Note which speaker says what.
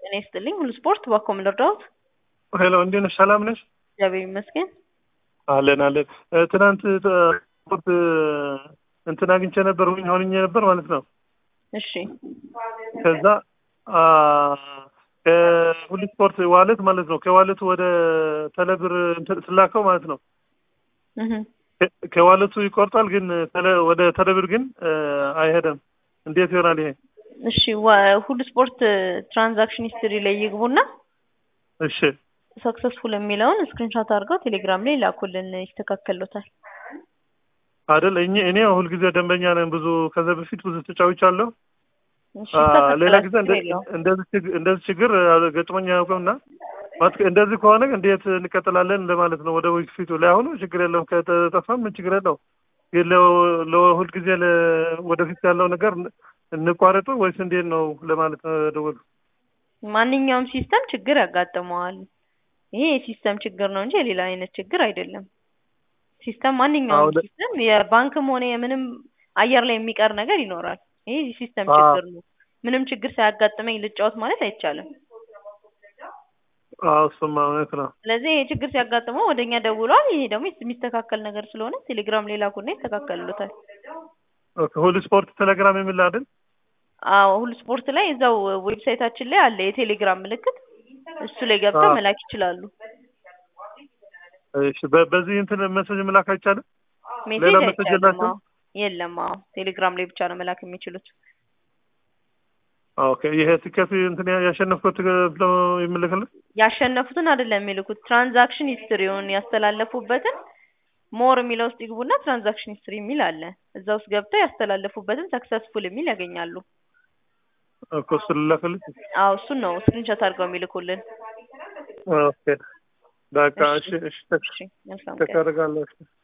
Speaker 1: ጤና ይስጥልኝ። ሁሉ ስፖርት ባኮ ምን ልርዳዎት?
Speaker 2: ሄሎ እንዴት ነሽ? ሰላም ነሽ?
Speaker 1: እግዚአብሔር ይመስገን።
Speaker 2: አለን አለን። እ፣ ትናንት እ፣ ስፖርት እ፣ እንትን አግኝቼ ነበር ሆኝ ሆንኜ ነበር ማለት ነው።
Speaker 1: እሺ
Speaker 2: ከዛ አ፣ ከሁሉ ስፖርት ዋሌት ማለት ነው ከዋሌቱ ወደ ተለብር እንትን ስላከው ማለት ነው
Speaker 1: እህ
Speaker 2: ከ- ከዋሌቱ ይቆርጣል፣ ግን ተለ- ወደ ተለብር ግን እ፣ አይሄድም። እንዴት ይሆናል ይሄ?
Speaker 1: እሺ ዋ- ሁሉ ስፖርት ትራንዛክሽን ሂስትሪ ላይ ይግቡና
Speaker 2: እሺ
Speaker 1: ሰክሰስፉል የሚለውን ስክሪንሾት አድርገው ቴሌግራም ላይ ላኩልን፣ ይስተካከሉታል።
Speaker 2: አይደል? እኔ እኔ ሁልጊዜ ደንበኛ ነኝ። ብዙ ከዛ በፊት ብዙ ተጫውቻለሁ።
Speaker 1: እሺ
Speaker 2: አ፣ ሌላ
Speaker 1: ይስተካከላል፣
Speaker 2: ጊዜ
Speaker 1: ችግር
Speaker 2: እንደ-
Speaker 1: የለውም።
Speaker 2: እንደዚህ ችግ- እንደዚህ ችግር አ፣ ገጥሞኝ አያውቅም እና ማለት እንደዚህ ከሆነ እንዴት እንቀጥላለን ለማለት ነው። ወደ ፊቱ ላይ አሁኑ ችግር የለውም ከተጠፋም ምን ችግር የለው። ግን ለ- ለሁልጊዜ ለ- ወደፊት ያለው ነገር ን- እንቋረጡ ወይስ እንዴት ነው ለማለት ነው ደወሉ።
Speaker 1: ማንኛውም ሲስተም ችግር ያጋጥመዋል። ይሄ የሲስተም ችግር ነው እንጂ የሌላ አይነት ችግር አይደለም። ሲስተም ማንኛውም
Speaker 2: አሁን-
Speaker 1: ሲስተም የባንክም ሆነ የምንም አየር ላይ የሚቀር ነገር ይኖራል። ይሄ የሲስተም
Speaker 2: አዎ።
Speaker 1: ችግር ነው። ምንም ችግር ሳያጋጥመኝ ልጫወት ማለት አይቻልም።
Speaker 2: አዎ እሱማ እውነት ነው።
Speaker 1: ስለዚህ ይሄ ችግር ሲያጋጥመው ወደ እኛ ደውሏል። ይሄ ደግሞ የሚስተካከል ነገር ስለሆነ ቴሌግራም ላይ ላኩና ይስተካከልሉታል።
Speaker 2: ኦኬ፣ ሁሉ ስፖርት ቴሌግራም የሚል አይደል?
Speaker 1: አዎ ሁሉ ስፖርት ላይ እዛው ዌብሳይታችን ላይ አለ የቴሌግራም ምልክት። እሱ ላይ ገብተው
Speaker 2: አዎ።
Speaker 1: መላክ ይችላሉ።
Speaker 2: እሺ፣ በ- በዚህ እንትን ሜሴጅ መላክ አይቻልም?
Speaker 1: ሜሴጅ
Speaker 2: ሌላ ሜሴጅ
Speaker 1: አይቻልም።
Speaker 2: የላችሁም?
Speaker 1: አዎ የለም። አዎ ቴሌግራም ላይ ብቻ ነው መላክ የሚችሉት።
Speaker 2: ኦኬ፣ ይሄ ትኬት እንትን ያሸነፍኩት ብለው ይመልክልን?
Speaker 1: ያሸነፉትን አይደለም የሚልኩት ትራንዛክሽን ሂስትሪውን ያስተላለፉበትን ሞር የሚለው ውስጥ ይግቡና ትራንዛክሽን ሂስትሪ የሚል አለ። እዛ ውስጥ ገብተው ያስተላለፉበትን ሰክሰስፉል የሚል ያገኛሉ።
Speaker 2: እኮ እሱ ልላክልኝ?
Speaker 1: አዎ እሱን ነው ስክሪንሾት አድርገው የሚልኩልን።
Speaker 2: ኦኬ፣ በቃ
Speaker 1: እሺ
Speaker 2: እሺ፣ እሺ፣
Speaker 1: እሺ መልካም
Speaker 2: ቼክ
Speaker 1: ቀን።
Speaker 2: አደርጋለሁ። እሺ።